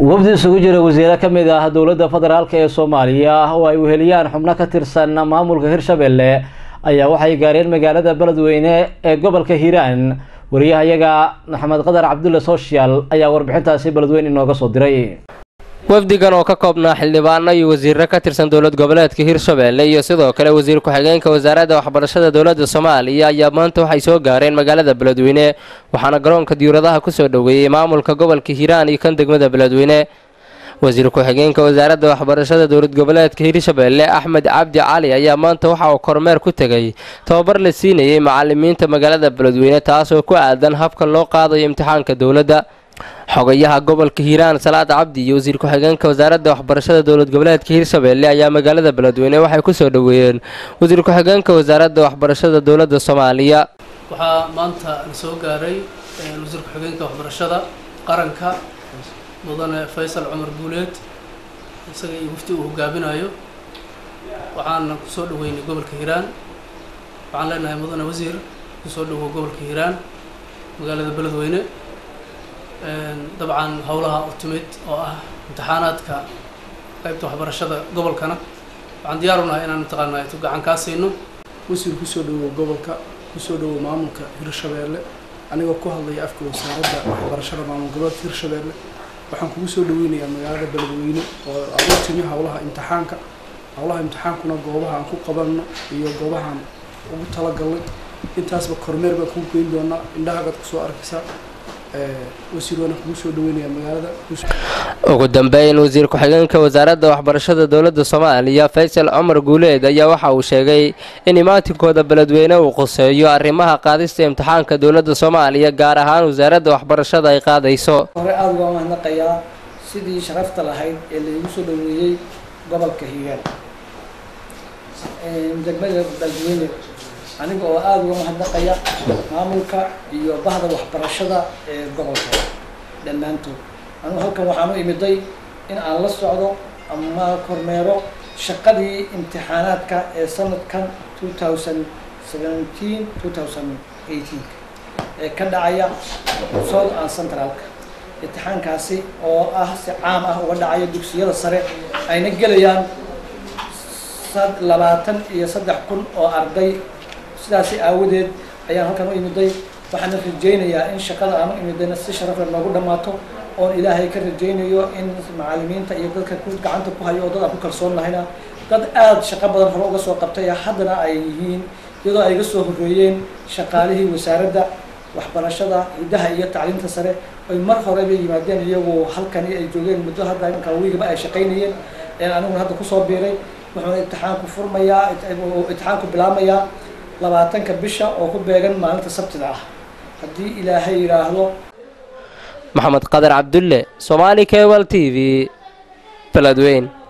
wafdi isugu jira wasiiro ka mid ah dowladda federaalk ee soomaaliya oo ay weheliyaan xubno ka tirsan maamulka hirshabelle ayaa waxay gaareen magaalada beledweyne ee gobolka hiiraan wariyahayaga maxamed qadar cabdulle social ayaa warbixintaasi beledweyne inooga soo diray wafdigan oo ka koobnaa xildhibaano iyo wasiiro ka tirsan dowlad goboleedka hirshabelle iyo sidoo kale wasiir ku-xigeenka wasaaradda waxbarashada dowladda soomaaliya ayaa maanta waxay soo gaareen magaalada beledweyne waxaana garoonka diyauradaha kusoo dhoweeyey maamulka gobolka hiiraan iyo kan degmada beledweyne wasiir ku-xigeenka wasaaradda waxbarashada dowlad goboleedka hirshabelle axmed cabdi cali ayaa maanta waxa uu kormeer ku tegay tababar la siinayay macalimiinta magaalada beledweyne taasoo ku aadan habka loo qaadayo imtixaanka dowladda xogayaha gobolka hiiraan salaad cabdi iyo wasiir ku-xigeenka wasaaradda waxbarashada dowlad goboleedka hirshabelle ayaa magaalada beledweyne waxay kusoo dhoweeyeen wasiir ku-xigeenka wasaaradda waxbarashada dowladda soomaaliya waxaa maanta la soo gaaray wasiir ku-xigeenka waxbarashada qaranka mudane faysal cumar guuleed isaga iyo mufti uu hogaaminayo waxaana kusoo dhaweynay gobolka hiiraan waxaan leenahay mudane wasiir kusoo dhawow gobolka hiiraan magaalada beledweyne dabcan howlaha u timid oo ah imtixaanaadka qaybta waxbarashada gobolkana waxaan diyaar u nahay inaan mataqaanaa tu gacan kaa siino wasiir kusoo dhawow gobolka kusoo dhawow maamulka hirshabeelle anigoo ku hadlaya afka wasaaradda waxbarashada maamul goboleedka hirshabeelle waxaan kugu soo dhaweynayaa magaalada beledweyne oo aad u timi howlaha imtixaanka howlaha imtixaankuna goobaha aan ku qabanno iyo goobahaan ugu talagalnay intaasba kormeer baan kuu geyn doonaa indhahagaad kusoo arkaysaa wasiir waana kugu soo dhaweynayaa magaalada ugu dambeyn wasiir ku-xigeenka wasaaradda waxbarashada dowladda soomaaliya faysal cumar guuleed ayaa waxa uu sheegay in imaatinkooda beledweyne uu quseeyo arrimaha qaadista imtixaanka dowladda soomaaliya gaar ahaan wasaaradda waxbarashada ay qaadayso hore aada uga mahadnaqayaa sidii sharafta lahayd ee laigu soo dhaweeyey gobolka hiiraan degmada beledweyne aniga oo aada uga mahadnaqaya maamulka iyo bahda waxbarashada ee gobolka dhammaantood anugu halkan waxaan u imiday in aan la socdo ama kormeero shaqadii imtixaanaadka ee sanadkan two thousand seventeen two thousand eighteen ee ka dhacaya south and centralka imtixaankaasi oo ah si caam ah uga dhacaya dugsiyada sare ayna gelayaan labaatan iyo saddex kun oo arday sidaasi aawadeed ayaan halkan u imiday waxaana rajaynayaa in shaqada aan u imidayna si sharafle noogu dhammaato oon ilaahay ka rajaynayo in macalimiinta iyo dadka ku gacanta ku hayo oo dad aan ku kalsoon nahayna dad aada shaqo badan hore uga soo qabtay haddana ay yihiin iyadoo ay ga soo horreeyeen shaqaalihii wasaaradda waxbarashada hiddaha iyo tacliinta sare ay mar horeba yimaadeen iyagu halkani ay joogeen muddo hadda imanka wiigaba ay shaqaynayeen aniguna hadda kusoo biiray wuxuuna imtixaanku furmayaa imtixaanku bilaabmayaa labaatanka bisha oo ku beegan maalinta sabtida ah haddii ilaahay yidhaahdo maxamed qadar cabdulle somaali cable t v beledweyn